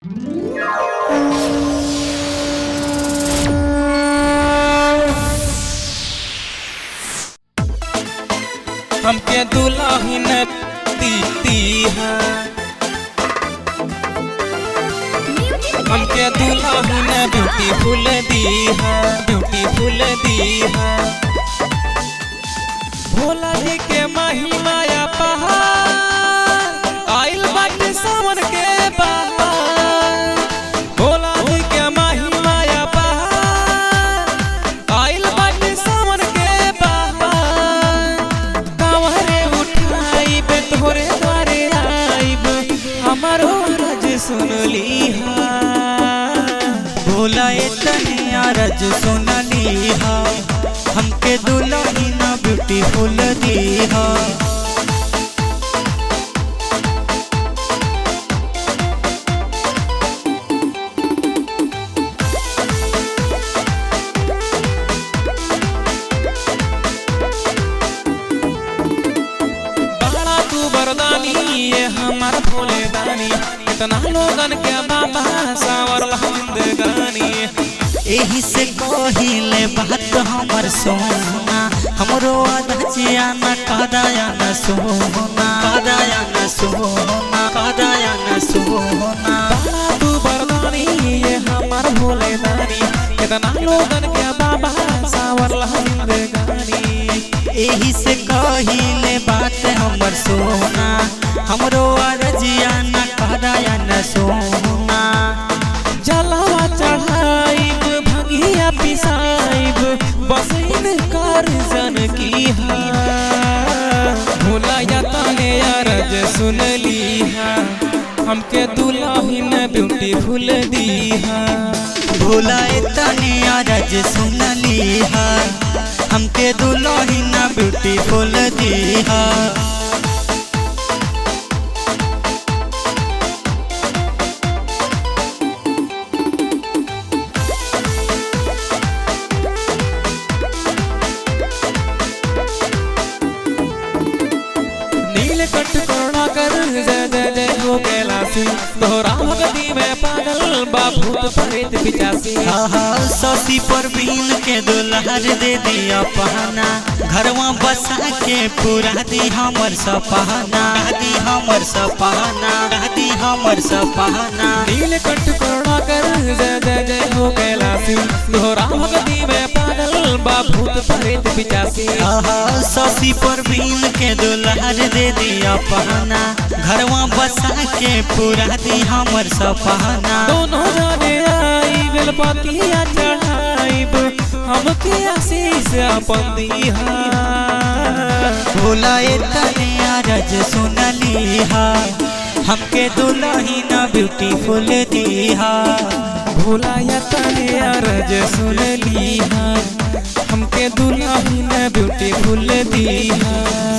हमके दुल्हन दीती है हमके दुल्हन ब्यूटीफुल दी है ब्यूटीफुल दी है भोला जी के महिमाया पहाड़ आइल बाटे सावन के बहार भोला जी के महिमाया पहाड़ आइल बाटे सावन के बहार कांवरे उठाइब तोरे द्वारे आइब हमारो रज सुनली हा भोला तनी अरज सुनली हा हमके दुल्हनी ना ब्यूटीफुल दी हा बड़ा तू बरदानी ये हमार भोले दानी इतना लोगन के बाबा सावर जिंदगानी एही से कहिले बात हमर सोना हमरो अदचिया न कदाया न सोना कदाया न सोना कदाया न सोना बड़ा तू बरदानी ये हमार भोले दानी इतना लोगन के बाबा सावर जिंदगानी एही से कहिले बात हमर सोना हमरो अरजिया न कदाया न सोना जलवा चढ़ाइब भंगिया पिसाइब बस इनकार जन की हा भोला या तने अरज सुनली हा हमके दुल्हन ब्यूटीफुल दी हा भोला तनी अरज सुनली हा हमके दुल्हनी ना ब्यूटीफुल दी हा नीलकंठ करुणा कर जय जय जय हो कैलासी तोहरा भक्ति में पागल बा भूत प्रेत पिचासी आहा ससी पर बीन के दुल्हर दे दिया पहना घरवा बसा के पूरा दी हमर सपहना दी हमर सपहना दी हमर सपहना नीलकंठ करुणा कर जय जय जय हो कैलासी तोहरा भक्ति में पागल बा भूत प्रेत पिचासी आहा ससी पर बीन के दुल्हर दे दिया पहना घरवा बसा के पूरा दी हमर सपहना दोनों जाने आई बेलपतिया चढ़ाइब हमके आशीष अपन दीहा भोला तने अरज सुनली हा हमके दुल्हनी ना ब्यूटीफुल दी हा भोला या तने अरज सुन ली हमके दुल्हन ब्यूटीफुल दी